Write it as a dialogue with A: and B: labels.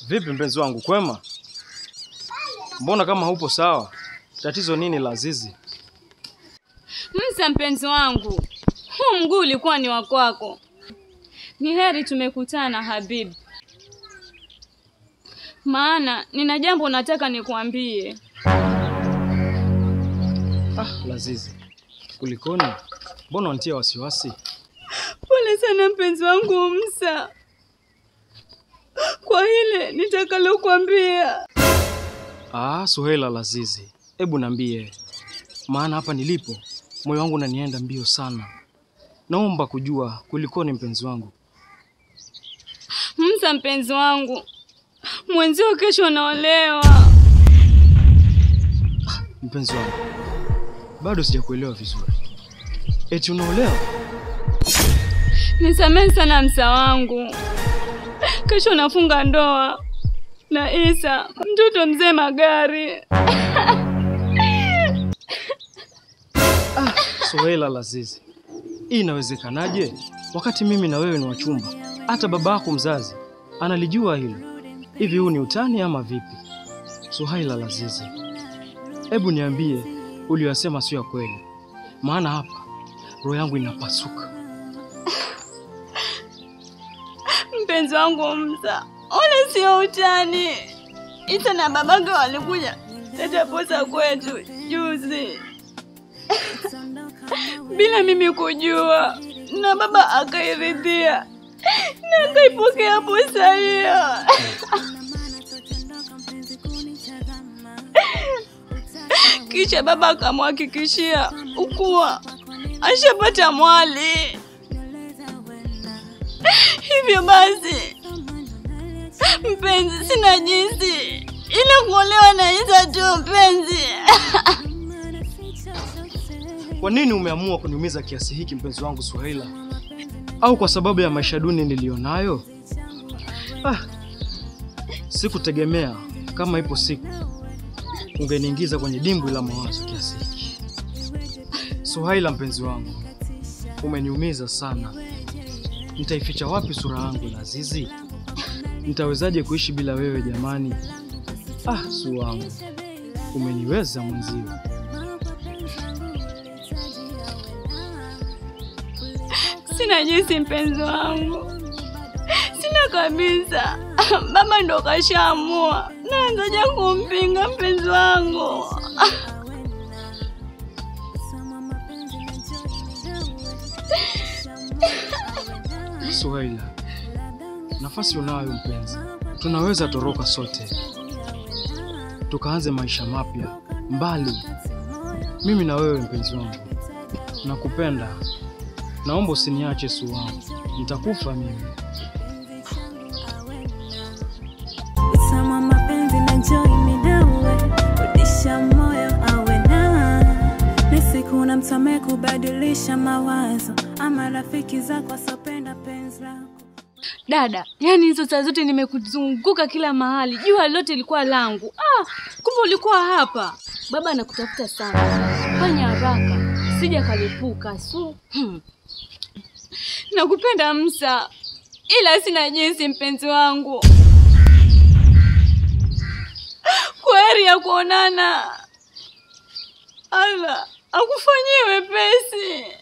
A: Vipi mpenzi wangu, kwema? Mbona kama hupo sawa? Tatizo nini la Azizi?
B: Msa, mpenzi wangu, huu mguu ulikuwa ni wa kwako. Ni heri tumekutana Habibi, maana nina jambo nataka nikuambie.
A: Ah, Lazizi, kulikoni? Mbona wanitia wasiwasi?
B: Pole sana mpenzi wangu Msa kwa hile nitakalokuambia.
A: Ah, Suhaila Lazizi, hebu niambie, maana hapa nilipo moyo wangu unanienda mbio sana. Naomba kujua kulikoni, mpenzi wangu.
B: Msa, mpenzi wangu, mwenzio kesho anaolewa.
A: Mpenzi wangu, bado sijakuelewa vizuri. Eti unaolewa?
B: Nisamehe sana Msa wangu, kesho nafunga ndoa na Isa, mtoto mzee Magari.
A: Suhaila Lazizi, hii inawezekanaje wakati mimi na wewe ni wachumba? Hata baba yako mzazi analijua hilo. Hivi huu ni utani ama vipi? Suhaila Lazizi, hebu niambie, uliyosema sio ya kweli, maana hapa roho yangu inapasuka.
B: Mpenzi wangu Msa, ole sio utani. Isa na babake walikuja leta posa kwetu juzi bila mimi kujua, na baba akairidhia na akaipokea posa hiyo. Kisha baba akamhakikishia ukuwa ashapata mwali. Hivyo basi, mpenzi, sina jinsi ila kuolewa na Isa tu mpenzi.
A: Kwa nini umeamua kuniumiza kiasi hiki mpenzi wangu Suhaila? Au kwa sababu ya maisha duni niliyonayo? Ah, sikutegemea kama ipo siku ungeniingiza kwenye dimbwi la mawazo kiasi hiki. Suhaila mpenzi wangu, umeniumiza sana. Nitaificha wapi sura yangu Lazizi? Nitawezaje kuishi bila wewe jamani? Ah, su wangu, umeniweza mwenzio.
B: Sina jinsi mpenzi wangu, sina kabisa. Baba ndo kashaamua, naanzaja kumpinga mpenzi wangu.
A: Suhaila, nafasi unayo mpenzi, tunaweza toroka sote tukaanze maisha mapya mbali, mimi na wewe mpenzi wangu. Nakupenda, naomba usiniache su wangu, nitakufa mimi.
C: Sama mapenzi na joy midawe rudisha moyo awe na ni siku na mtame kubadilisha mawazo ama rafiki zako asopenda penzi lako
B: Dada, yani hizo saa zote nimekuzunguka kila mahali, jua lote ilikuwa langu. Ah, kumbe ulikuwa hapa. Baba anakutafuta sana, fanya haraka, sija kalipuka su. Hmm. Nakupenda Msa, ila sina jinsi, mpenzi wangu. Kwa heri ya kuonana. Ala, akufanyie wepesi.